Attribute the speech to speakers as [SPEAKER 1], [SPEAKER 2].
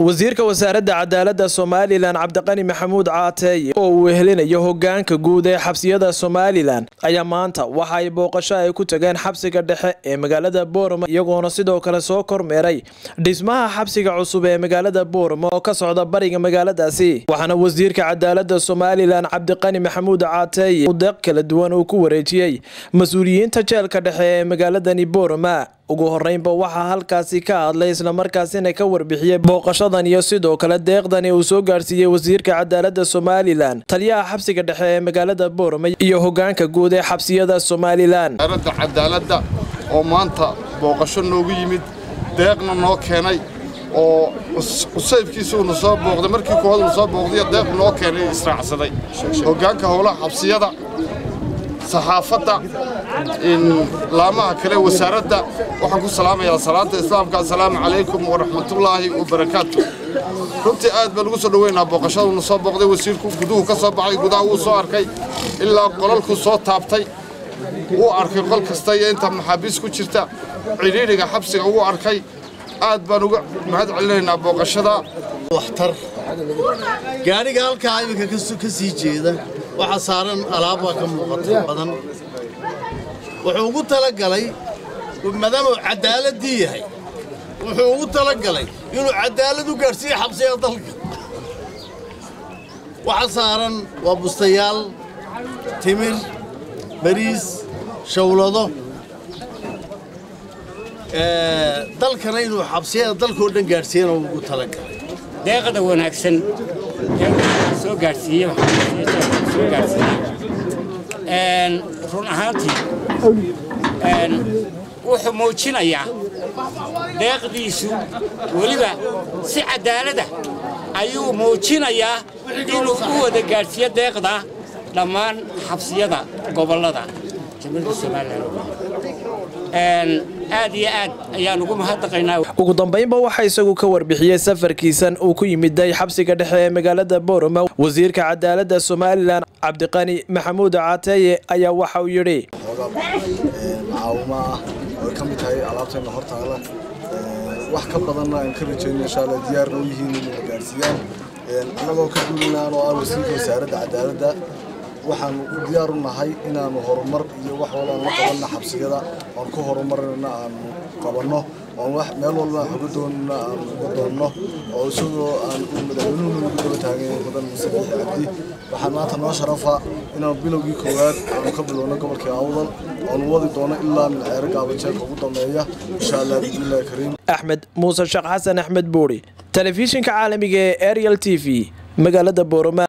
[SPEAKER 1] wasiirka wasaaradda cadaaladda somalilan cabdiqani maxamuud caateeye oo uu wehelinayo hogaanka guud ee xabsiyada somalilan ayaa maanta waxa ay booqasho ay ku tageen xabsiga dhexe ee magaalada boorama iyagoona sidoo kale soo kormeeray dhismaha xabsiga cusub ee magaalada boorama oo ka socda bariga magaaladaasi waxaana wasiirka cadaaladda somalilan cabdiqani maxamuud caateeye u deeq kala duwan uu ku wareejiyey mas-uuliyiinta jeelka dhexe ee magaaladani boorama ugu horeynba waxaa halkaasi ka hadlay islamarkaasina ka warbixiyey booqashadan iyo sidoo kale deeqdani uu soo gaarsiiyey wasiirka cadaaladda somalilan taliyaha xabsiga dhexe ee magaalada boorama iyo hogaanka guud ee xabsiyada somalilan
[SPEAKER 2] wasaaradda cadaaladda oo maanta booqasho noogu yimid deeqna noo keenay oo cusayfkiisa uuna soo booqday markii koowaad uu soo booqday deeq noo keenay israacsaday hogaanka howlaha xabsiyada saxaafadda laamaha kale wasaaradda waxaan ku salaamayaa salaanta islaamka assalaamu calaykum waraxmatullaahi wabarakaatu runtii aad baan ugu soo dhoweynaa booqashaduuna soo booqday wasiirku guduhu ka soo baxay gudaha wuu soo arkay ilaa qolalku soo taabtay wuu arkay qol kasta iyo inta maxaabiis ku jirta cidhiidhiga xabsiga wuu arkay aad baan uga mahad celinaynaa booqashada
[SPEAKER 3] waxtar gaadhiga halkaa iminka ka sii jeeda waxaa saaran alaabbaa ka muuqata badan wuxuu ugu talagalay maadaamuu cadaaladii yahay wuxuu ugu talagalay inuu cadaalad u gaadhsiiyo xabsiga dalka waxa saaran waa bustayaal timir bariis shawlado dalkana inuu xabsiyada dalkao dhan gaadhsiiyana uu ugu talagalay
[SPEAKER 4] deeqda wanaagsan ee soo gaadhsiiye soo gaadhsiiye run ahaantii wuxuu muujinayaa deeqdiisu weliba si cadaalada ayuu muujinayaa inuu u wada gaadhsiiyo deeqda dhammaan xabsiyada gobollada jamhuuriyadda somalilan aad iyo aad ayaan ugu mahadnaqaynaa
[SPEAKER 1] ugu dambeynba waxaa isagu ka warbixiyey safarkiisan uu ku yimiday xabsiga dhexe ee magaalada boorama wasiirka cadaaladda somalilan cabdiqani maxamuud caateeye ayaa waxa uu yidhi
[SPEAKER 5] macaawimo ah oo ay ka mid tahay alaabteenna hortaala wax ka badanna aan ka rajayno insha alla diyaarna u yihiin inay gaarsiiyaan annagoo ka duulinaan oo ah wasiirka wasaaradda cadaaladda waxaanu diyaar u nahay inaanu horumar iyo wax walba aan la qabanna xabsiyada oon ku horumarina aanu qabanno oon wax meel walba aan xoga doonina aanu uga doonno oo isagoo aan madaxweynuhu ugu daba taagan mudan musabiix cabdi waxaa maanta noo sharafa inaanu bilowgii koowaad aanu ka bilowno gobolkii awdal oonu wadi doono ilaa minceero gaabajeelka ugu dambeeya insha allah bismillahi kariim
[SPEAKER 1] axmed muuse sheekh xasan axmed buuri telefishinka caalamiga ee ariel t v magaalada boorama